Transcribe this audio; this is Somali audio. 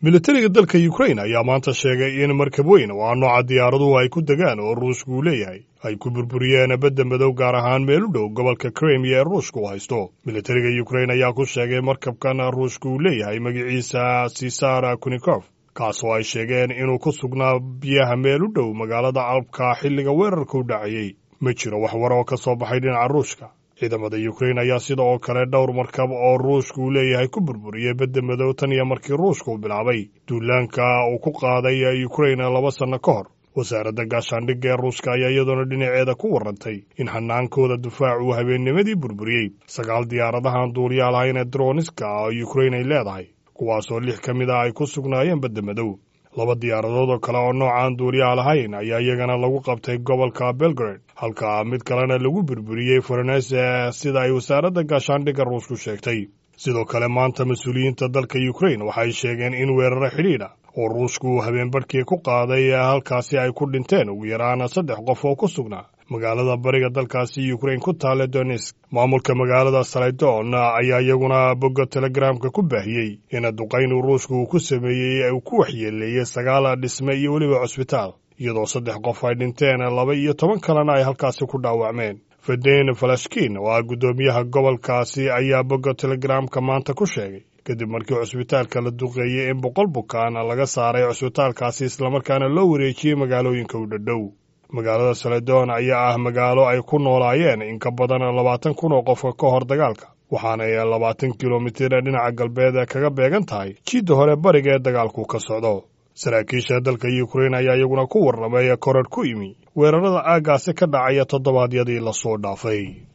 militariga dalka ukrain ayaa maanta sheegay in markab weyn oo ah nooca diyaaraduhu ay ku degaan oo ruushku uu leeyahay ay ku burburiyeen badda madow gaar ahaan meel u dhow gobolka krimiya ee ruushka u haysto militariga ukrain ayaa ku sheegay markabkan ruushka uu leeyahay magaciisa sisara kunikof kaasoo ay sheegeen inuu ku sugnaa biyaha meel u dhow magaalada alabka xilliga weerarka u dhacayey ma jiro wax war oo ka soo baxay dhinaca ruushka ciidamada ukrain ayaa sida oo kale dhowr markab oo ruushka uu leeyahay ku burburiyey badda madow tan iyo markii ruushka uu bilaabay duulaanka uu ku qaaday ukrain laba sanno ka hor wasaaradda gaashaandhigga ee ruushka ayaa iyadoona dhinaceeda ku warrantay in hanaankooda difaac uu habeennimadii burburiyey sagaal diyaaradahan duuliyaal lahayn ee droniska oo ukrain ay leedahay kuwaasoo lix ka mid ah ay ku sugnaayeen badda madow laba diyaaradood oo kale oo noocaan duuliyaha lahayn ayaa iyagana lagu qabtay gobolka belgrade halka mid kalena lagu burburiyey forenese sida ay wasaaradda gaashaandhigga ruushku sheegtay sidoo kale maanta mas-uuliyiinta dalka ukrain waxay sheegeen in weeraro xidhiidha oo ruushku uu habeenbarhkii ku qaaday halkaasi ay ku dhinteen ugu yaraan saddex qof oo ku sugnaa magaalada bariga dalkaasi ukrain ku taale donesk maamulka magaalada saledon ayaa iyaguna bogga telegramka ku baahiyey in duqaynu ruushka uu ku sameeyey uu ku waxyeeleeyey sagaal dhisme iyo weliba cusbitaal iyadoo saddex qof ay dhinteen laba iyo toban kalena ay halkaasi ku dhaawacmeen feden falashkin oo ah guddoomiyaha gobolkaasi ayaa bogga telegramka maanta ku sheegay kadib markii cusbitaalka la duqeeyey in boqol bukaan laga saaray cusbitaalkaasi islamarkaana loo wareejiyey magaalooyinka u dhadhow magaalada saledon ayaa ah magaalo ay ku noolaayeen in ka badan labaatan kun oo qof ka hor dagaalka waxaanay labaatan kilomitir dhinaca galbeed kaga beegan tahay jiidda hore bariga ee dagaalku ka socdo saraakiisha dalka ukrain ayaa iyaguna ku warramay korarh ku yimi weerarada aaggaasi ka dhacaya toddobaadyadii lasoo dhaafay